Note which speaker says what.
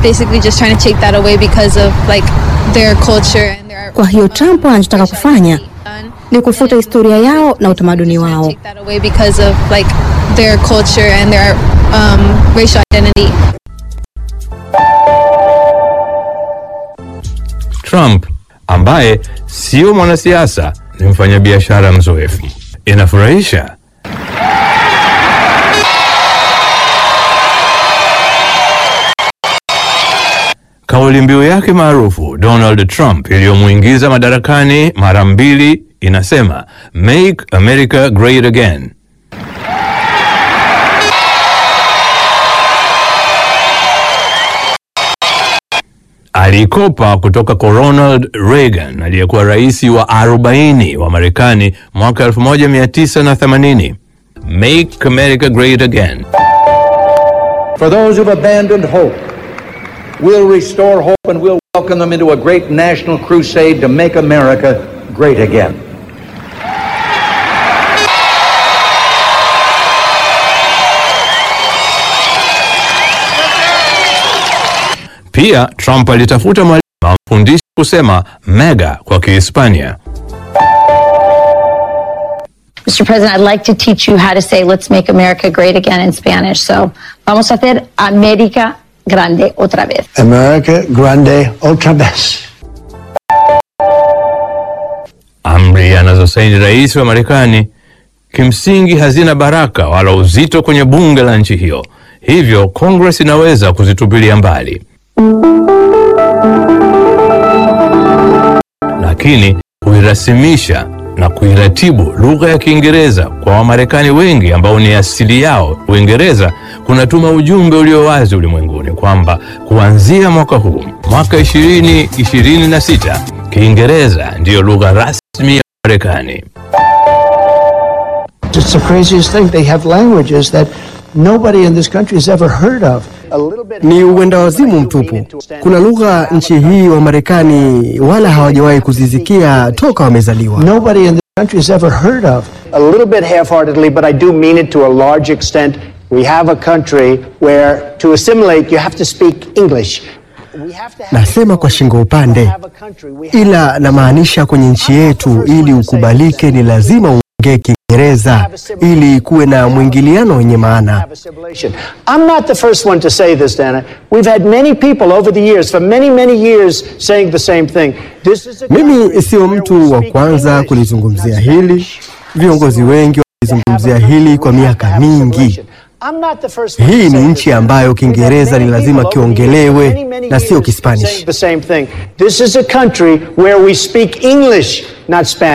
Speaker 1: basically just trying to take that away because of like their culture and their
Speaker 2: Kwa hiyo Trump anachotaka kufanya ni kufuta historia yao na utamaduni wao.
Speaker 1: take that away because of like their culture and their um, racial identity.
Speaker 3: Trump ambaye sio mwanasiasa ni mfanyabiashara mzoefu. Inafurahisha. Kauli mbiu yake maarufu Donald Trump iliyomwingiza madarakani mara mbili inasema Make America Great Again. alikopa kutoka kwa Ronald Reagan aliyekuwa rais wa 40 wa Marekani mwaka 1980. Make America Great Again.
Speaker 4: For those who've abandoned hope, we'll restore hope and we'll welcome them into a great national crusade to make America great again.
Speaker 3: Pia Trump alitafuta mwalimu amfundishe kusema mega kwa Kihispania.
Speaker 5: Mr. President, I'd like to teach you how to say let's make America great again in Spanish. So, vamos a hacer América grande otra vez.
Speaker 6: America Grande otra vez.
Speaker 3: Amri anazosaini rais wa Marekani kimsingi hazina baraka wala uzito kwenye bunge la nchi hiyo, hivyo Congress inaweza kuzitupilia mbali, lakini kuirasimisha na kuiratibu lugha ya Kiingereza kwa Wamarekani wengi ambao ni asili yao Uingereza kunatuma ujumbe ulio wazi ulimwenguni kwamba kuanzia mwaka huu, mwaka 2026, Kiingereza ndiyo lugha rasmi ya Marekani.
Speaker 6: It's the craziest thing. They have languages that nobody in this country has ever heard of.
Speaker 7: Ni uenda wazimu mtupu. Kuna lugha nchi hii wa Marekani wala hawajawahi kuzisikia toka wamezaliwa.
Speaker 6: Nobody in this country has ever heard of.
Speaker 8: a little bit half-heartedly, but I do mean it to a large extent. We have a country where to assimilate you have to speak English. We have to have
Speaker 7: Nasema kwa shingo upande,
Speaker 8: have a country. We have
Speaker 7: ila namaanisha kwenye nchi yetu, ili ukubalike ni lazima uongee Kiingereza ili kuwe na mwingiliano wenye maana.
Speaker 8: have assimilation. I'm not the first one to say this, Dana. We've had many people over the years, for many, many years, saying the same thing. This is a
Speaker 7: Mimi
Speaker 8: country
Speaker 7: sio
Speaker 8: where we
Speaker 7: mtu wa
Speaker 8: speak
Speaker 7: kwanza
Speaker 8: English,
Speaker 7: kulizungumzia
Speaker 8: not
Speaker 7: hili.
Speaker 8: Spanish.
Speaker 7: Viongozi wengi walizungumzia hili kwa miaka mingi.
Speaker 8: I'm not the first one to
Speaker 7: Hii ni
Speaker 8: say
Speaker 7: nchi
Speaker 8: this.
Speaker 7: ambayo
Speaker 8: We've had
Speaker 7: Kiingereza
Speaker 8: many
Speaker 7: ni lazima
Speaker 8: people over the years,
Speaker 7: kiongelewe
Speaker 8: many, many
Speaker 7: na sio
Speaker 8: years
Speaker 7: Kispanish.
Speaker 8: saying the same thing. This is a country where we speak English, not Spanish.